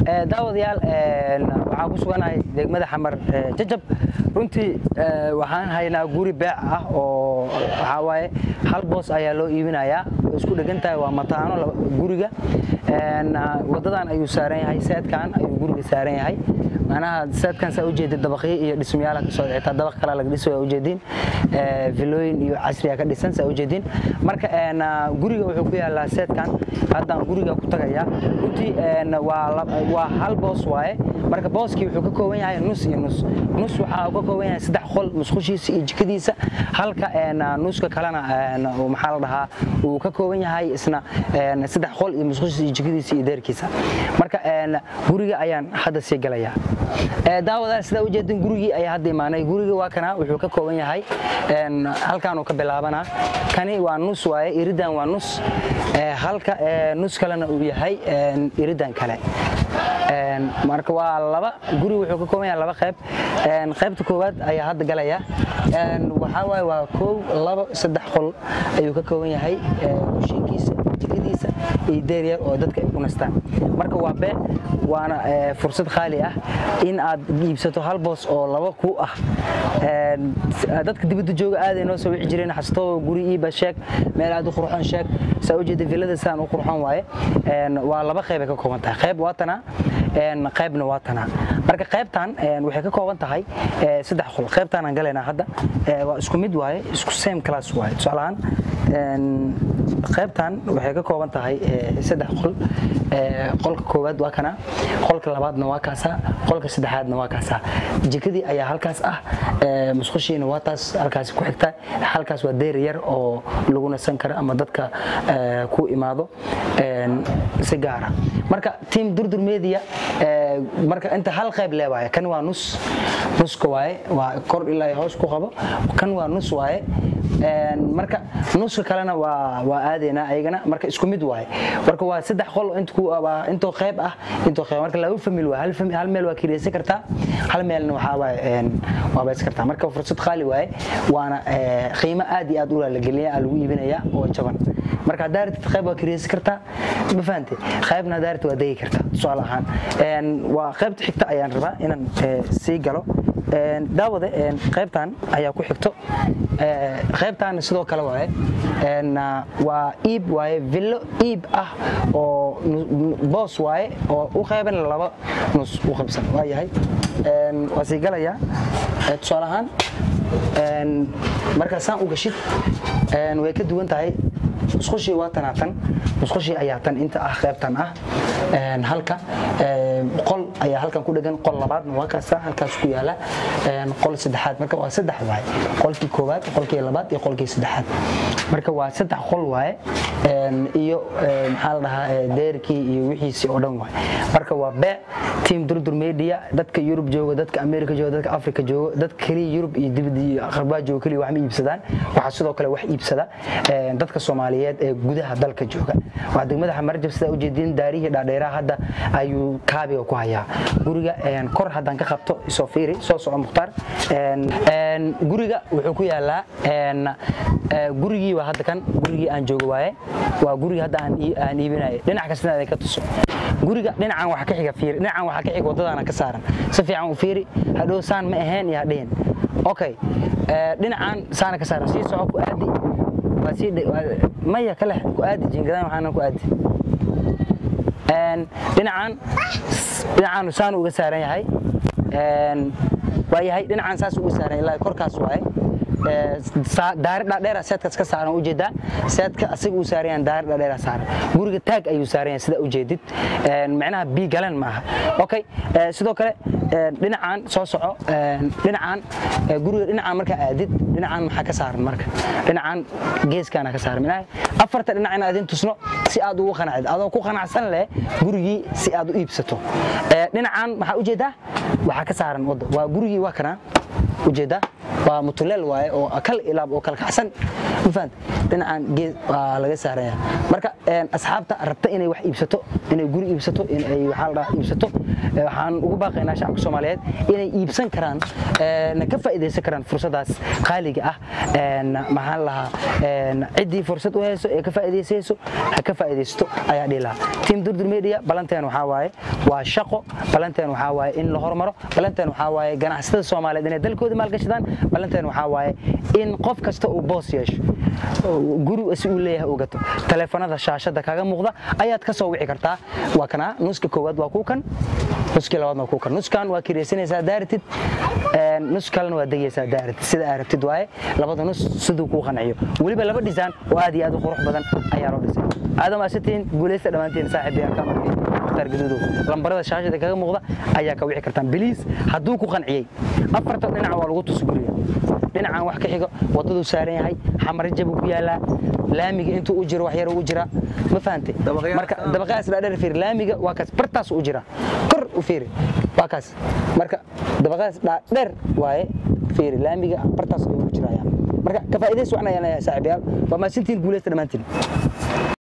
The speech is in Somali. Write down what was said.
daawadayaal waxaan ku suganahay degmada xamar jajab runtii waxaan haynaa guri beec ah oo waxaa waaye hal boos ayaa loo iibinayaa way isku dhegan tahay waa mataano guriga wadadan ayuu saaran yahay seedkan ayuu guriga saaran yahay macnaha seedkan saa ujeedid dabaqyo iyo dhismayaala ka socda xitaa dabaq kale laga dhiso waa ujeediin vilooyin iyo casriya ka dhisan saa ujeediin marka guriga wuxuu ku yaalaa seedkan haddaan guriga ku tagayaa runtii waa hal boos waaye marka booskii wuxuu ka kooban yahay nus iyo nus nus waxaa ka kooban yahay saddex qol musqushiisa iyo jikadiisa halka nuska kalena maxaa la dhahaa uu ka kooban yahay isna saddex qol iyo musqushiisa iyo jikadiisa iyo deerkiisa marka guriga ayaan hadda sii galayaa daawadaal sidaa ujeedin gurigii ayaa hadda imaanay guriga waa kana wuxuu ka kooban yahay halkaanuu ka bilaabanaa kani waa nus waaye iridan waa nus halka nus kalena uu yahay iridan kale marka waa laba guri wuxuu ka kooban yahay laba qayb qaybta koowaad ayaa hadda galaya waxaa waaye waa kow labo saddex qol ayuu ka kooban yahay kushiinkiisa jikadiisa iyo deeryar oo dadka ay ku nastaan marka waa bee waana fursad qaali ah in aad iibsato hal boos oo laba ku ah dadka dibadda jooga aaday noo soo wici jireen xastoo guri iiba sheeg meel aad u qurxoon sheeg saa ujeeda villada saan u qurxoon waaye waa laba qayb ay ka kooban tahay qayb waa tanaa qaybna waa tanaa marka qaybtan waxay ka kooban tahay saddex qol qaybtaanaan galaynaa hadda waa isku mid waaye isku same class waaye tusaalahaan qaybtan waxay ka kooban tahay saddex qol qolka koowaad waa kana qolka labaadna waa kaasaa qolka saddexaadna waa kaasaa jikadii ayaa halkaas ah musqushiina waa taas halkaas ku xigta halkaas waa deer yar oo lagu nasan karo ama dadka ku imaado si gaara marka team durdur media marka inta hal qayb leewaaye kan waa nus nuska waaye waa kor ilaa hoos ku qabo kan waa nus waaye marka nuska kalena waa aadeynaa ayagana marka isku mid waaye marka waa saddex qol intoo qayb ah intoo qayb marka laba famil waa hal meel waa kireysan kartaa hal meelna waxaa waaye waa baysan kartaa marka fursad qaali waaye waana qiimo aad iyo aad u laalageliya lagu iibinaya oo jaban marka haddaa ratid qayb waa kireysan kartaa ma fahante qaybna haddaa ratid waa degi kartaa tusaale ahaan waa qaybta xigta ayaan rabaa inaan sii galo daawade qaybtan ayaa ku xigto qaybtaana sidoo kale waaye waa iib waaye villo iib ah oo boos waaye oo u qayban laba nus u qabsan waa yahay waa sii galayaa tusaale ahaan markaa saan u gashid way ka duwan tahay musqushii waa tanaa tan musqushii ayaa tan inta ah qaybtan ah halka qol ayaa halkan ku dhegan qol labaadna waa kaasa halkaas ku yaala qol saddexaad marka waa saddex waaye qolkii koowaad qolkii labaad iyo qolkii saddexaad marka waa saddex qol waaye iyo maxaa la dhahaa deerkii iyo wixiisii oo dhan waaye marka waa beec team durdur media dadka yurub jooga dadka america jooga dadka africa jooga dadka keliya yurub iyo dibadda iyo aqrabaa jooga keliya wax ma iibsadaan waxaa sidoo kale wax iibsada dadka soomaaliyeed ee gudaha dalka jooga waa degmada xamarjab sidaa ujeedin daarihii dhaadheeraha hadda ayuu kaabiga ku hayaa guriga kor haddaan ka qabto isoo fiiri soo soco mukhtaar guriga wuxuu ku yaalaa gurigii waa hadda kan gurigii aan joogo waaye waa gurigii hadda aan iibinayo dhinac kastana aday ka tuso guriga dhinacan waxa ka xiga fiiri dhinacan waxa ka xiga wadadaana ka saaran si fiican u fiiri hadhow saan ma ahayn iyo hadhihin okay dhinacan saana ka saaran sii soco ku aadi waa sii maya kale ku aadi jingadaan waxaana ku aadi dhinacan dhinacan saan uga saaran yahay waa yahay dhinacan saas uga saaran ilaa korkaas waaye daari dhaadheera seedkaas ka saaran ujeedaa seedka asiga uu saaran yahan daari dhaadheera saaran guriga taag ayuu saaran yahay sida ujeedid macnaha bii galan maaha okay sidoo kale dhinacan soo soco dhinacan guriga dhinacan markaa aadid dhinacan maxaa ka saaran marka dhinacan geeskaana ka saaran macnaha afarta dhinac in aadin tusno si aad ugu qanacid adoo ku qanacsan leh gurigii si aad u iibsato dhinacan maxaa ujeedaa waxaa ka saaran wadda waa gurigii waa kana ujeedaa waa mutuleel waaye oo kal ilaab oo kala kacsan ma fahant dhinacan gees waa laga saaraya marka asxaabta rabta inay wax iibsato inay guri iibsato inay waxaa la dhahaa iibsato waxaan ugu baaqaynaa shacabka soomaaliyeed inay iibsan karaan na ka faa'iidaysan karaan fursadaas qaaliga ah maxaan lahaa ciddii fursad u hayso ee ka faa'iidaysayso ha ka faa'iidaysto ayaa dhihi lahaa team durdur media balanteen waxaa waaye waa shaqo balanteen waxaa waaye in la hormaro balanteen waxaa waaye ganacsatada soomaaliyeed inay dalkooda maalgashadaan balanteen waxaa waaye in qof kasta uu boos yeesho guri si uu leeyahay uu gato taleefanada shaashada kaga muuqda ayaad ka soo wici kartaa waa kana nuska koowaad waa kuu kan nuskii labaadna waa kuu kan nuskan waa kireysanaysaa daaratid nus kalena waa degaysaa daaratid sida aa rabtid waaye labada nus siduu kuu qanciyo weliba laba dhisaan oo aad iyo aad u qurux badan ayaa loo dhisay aadam asitiin guulaysta dhammaantiin saaxiibayaal ka markii mukhtaar gaduudow lambarada shaashada kaga muuqda ayaa ka wici kartaan biliis hadduu ku qanciyey afarta dhinac waa lagu tusi guriga dhinacan wax ka xigo wadaduu saaran yahay xamarajabuu ku yaalaa laamiga intuu u jiro wax yar u jira ma fahantay marka dabaqaas dhaadheer fiir laamiga waa kaas bartaas u jira kor u fiiri waa kaas marka dabaqaas dhaadheer waaye fiiri laamiga bartaas ayuu u jiraya marka ka faa'iidays waxna yeelanaya saaxiibayaal waa maasintiin guulaysta dhammaantiin